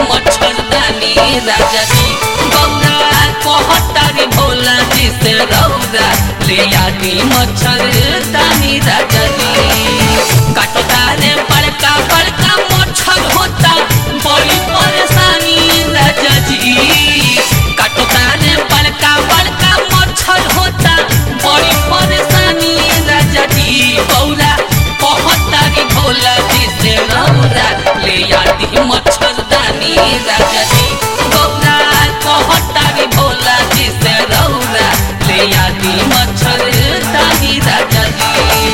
मच्छरदानी राजा जी गौरा कहतारी भोला जी से रौदा ले आदि मच्छरदानी राजा जी काटतारे बड़का बड़का मच्छर होता बड़ी परेशानी राजा जी काटतारे बड़का बड़का मच्छर होता बड़ी परेशानी राजा जी गौरा कहतारी भोला जी से रौदा ले आदि मच्छरदानी राजा जी गौरा कहतारी भोला जी से रौदा ले आदि मच्छरदानी राजा जी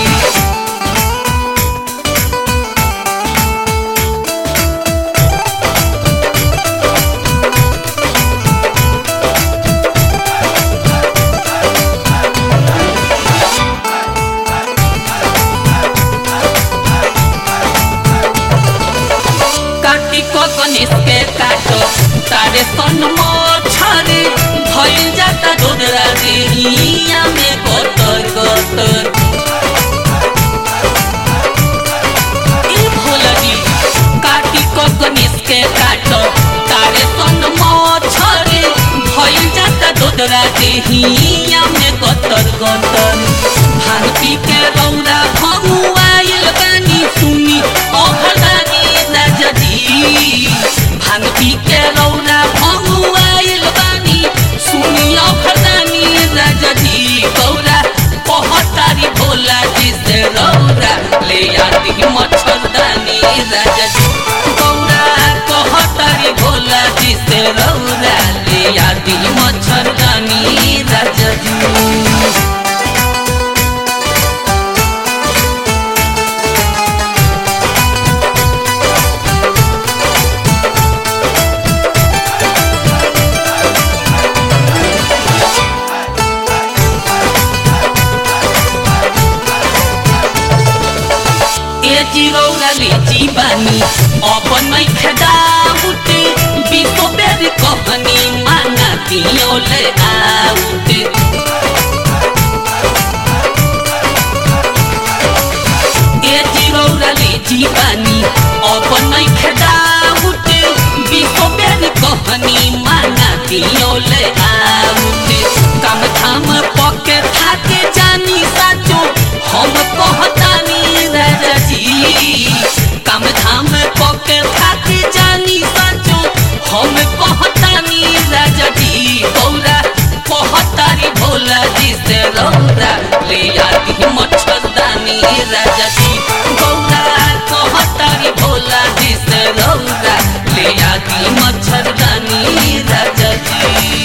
काटी को गणेश के काटो तारे सन मछरे भइल जाता डोदरा देहिया में गोतर गोतर ए भोलगी काटी को गणेश के काटो तारे सन मछरे भइल जाता डोदरा देहिया में गोतर गोतर भांग पी के रौरा भगुआइल बानी सुनी ओघरदानी राजा जी भांग पी के रौरा भगुआइल बानी सुनी ओघरदानी राजा जी गौरा कहतारी भोला जी से रौरा ले आती मच्छरदानी राजा जी गौरा कहतारी भोला जी से रौरा ले आती मच्छरदानी राजा जी ए जिरौरा लेची बानी अपन मै खेदा उठे बिको बेर कहनी माना दियोले आउटे ए जिरौरा लेची बानी अपन मै खेदा उठे बिको बेर कहनी माना दियोले आउटे काम धाम पके थाके जानी साचो हम कहतानी राजा जी काम धाम पके थाके जानी साचो हम कहतानी राजा जी गौरा कहतारी भोला जी से रौरा ले आती मच्छरदानी राजा जी गौरा कहतारी भोला जी से रौरा ले आती मच्छरदानी राजा जी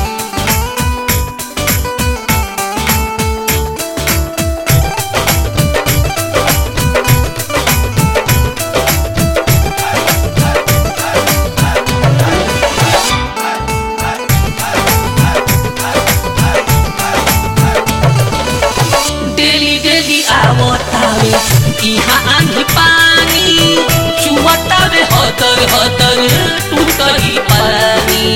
डेली डेली आवतावे इहाँ आंधी पानी चुवतावे हतर हतर टूटही पानी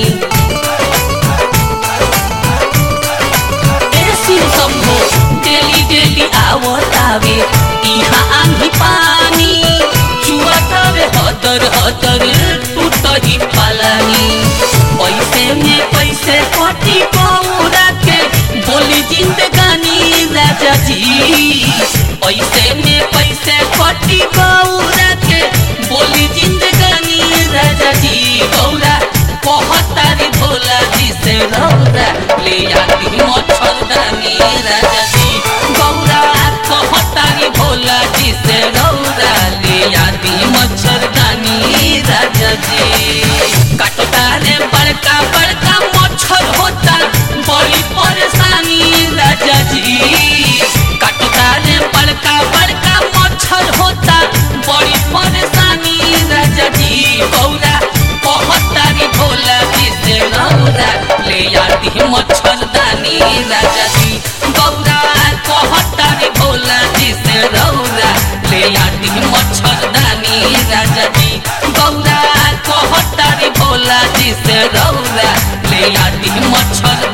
ए शिव शंभो डेली डेली आवतावे इहाँ आंधी पानी चुवतावे हतर हतर टूटही पानी पैसे में पैसे कटी पौरा के बोली जिंदगानी राजा जी पैसे में पैसे कटी गौरा के बोली जिंदगानी राजा जी गौरा कहतारी भोला जी से रौरा ले आती मच्छरदानी राजा जी गौरा कहतारी भोला जी से रौरा ले आती मच्छरदानी राजा जी काटतारे बड़का बड़का मच्छर होता बड़ी परेशानी राजा जी काटतारे बड़का बड़का मच्छर होता बड़ी परेशानी राजा जी गौरा कहतारी भोला जी से रौरा ले आती मच्छरदानी राजा जी गौरा कहतारी भोला जी से रौरा ले आती मच्छरदानी राजा जी गौरा कहतारी भोला जी से रौरा ले आती मच्छर